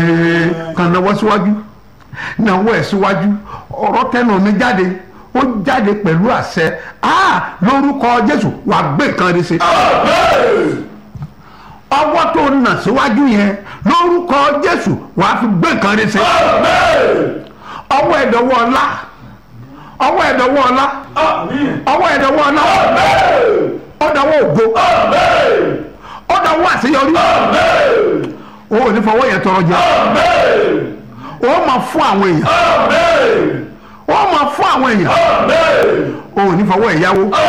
kàn náwó síwájú náwó ẹ̀ síwájú ọ̀rọ̀ tẹnu mi jáde ó jáde pẹ̀lú àṣẹ ah lórúkọ jésù wà gbé nǹkan rí sí. ọwọ́ tó nà síwájú yẹn lórúkọ jésù wà á fi gbé nǹkan rí sí. ọwọ́ ẹ̀dọ̀wọ́ ọlá ọwọ́ ẹ̀dọ̀wọ́ ọlá ọwọ́ ẹ̀dọ̀wọ́ ọlá ọ̀dọ̀wọ́ ògo ọ̀dọ̀wọ́ àṣeyọrí o ò ní fọwọ́ yẹn tọrọ jẹ o máa fún àwọn èèyàn o máa fún àwọn èèyàn o ò ní fọwọ́ ẹ̀yáwó